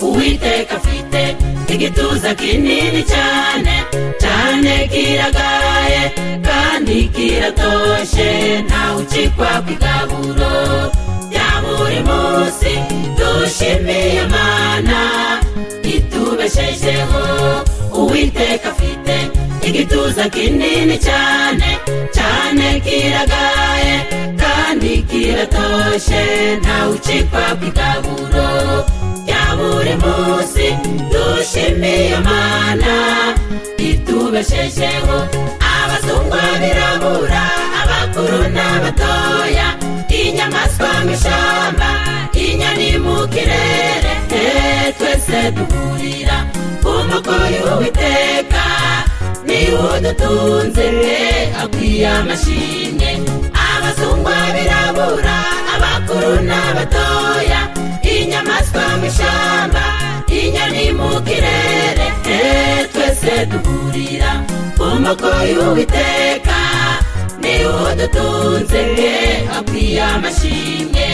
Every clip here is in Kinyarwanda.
uwiteka afite igituza kinini cyane cyane kiragaye kandi kiratoshye ntawe ukikwa ku igaburo rya buri munsi dushimiye mana itubeshejeho uwiteka afite igituza kinini cyane cyane kiragaye kandi kiratoshye ntawe ukikwa ku igaburo rya buri munsi dushimiye mana itubeshejeho abazungwa birabura abakuru n'abatoya inyamaswa mu ishyamba inyoni mu kirere Eh, twese duhurira ku mukozi w'uwiteka niwe udutunze akwiye amashimwe abazungwa birabura abakuru n'abatoya inyamaswa mu ishyamba inyoni mu kirere Eh, twese duhurira ku mukozi w'uwiteka niwe udutunze akwiye amashimwe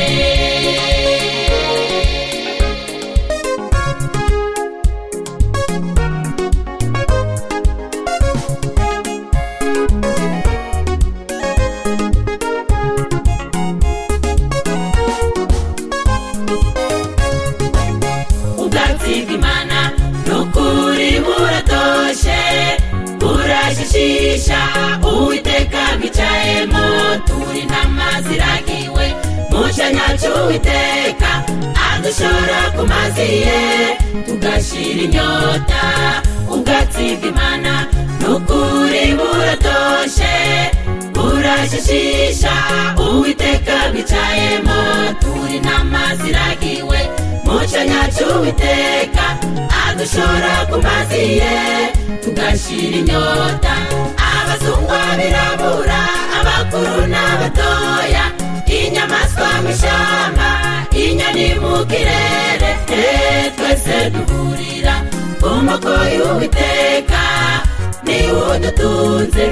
ubwatsi bw'imana n'ukuri buratoshe burashishisha uwiteka bwicayemo turi intama ziragiwe mu cyanya cy'uwiteka adushora ku mazi ye tugashira inyota ubwatsi bw'imana n'ukuri buratoshe burashishisha uwiteka bwicayemo turi intama ziragiwe mu cyanya cy'uwiteka adushora ku mazi ye tugashira inyota abazungwa birabura abakuru n'abatoya inyamaswa mu ishyamba inyoni mu kirere Eh, twese duhurira ku mukoyi w'uwiteka niwe udutunze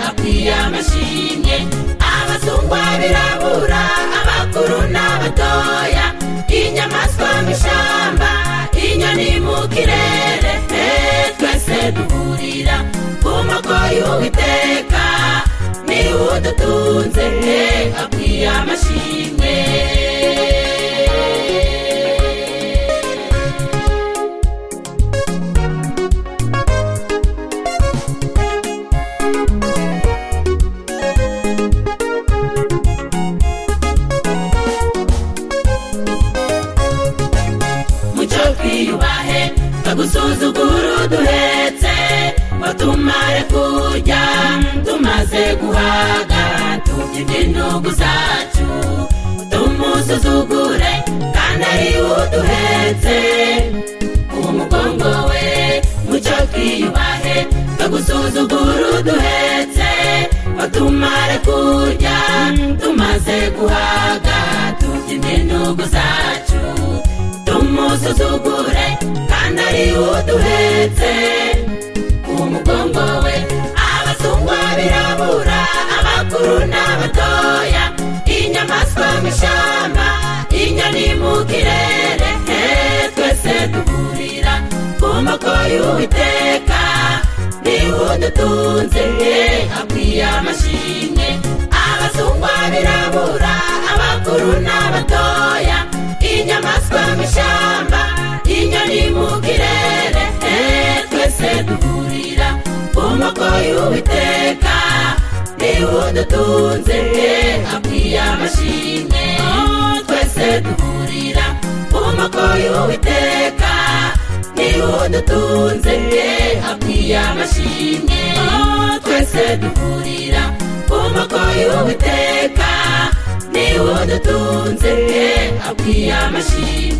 akwiye amashimwe abazungwa birabura abakuru n'abatoya inyamaswa mu ishyamba inyoni mu kirere Eh, twese duhurira ku mukoyi w'uwiteka niwe udutunze akwiye amashimwe mucyo twiyubahe bagusuzugura uduhetse batumare kurya tumaze guhaga turya ibyinugu zacu tumusuzugure kandi ari uduhetse uwo mugongo we mucyo twiyubahe bagusuzugura uduhetse batumare kurya tumaze guhaga turya ibyinugu zacu tumusuzugure kandi ari uduhetse ku mugongo we abazungwa birabura abakuru n'abatoya inyamaswa mu ishyamba inyoni mu kirere Eh, twese duhurira ku makoyi y'uwiteka niwe udutunze akwiye amashimwe abazungwa birabura abakuru n'abatoya inyamaswa mu ishyamba inyoni mu kirere Eh, twese duhurira ku makoyi y'uwiteka niwe udutunze akwiye amashimwe Oh, twese duhurira ku makoyi y'uwiteka niwe udutunze akwiye amashimwe Oh, twese duhurira ku makoyi y'uwiteka niwe udutunze akwiye amashimwe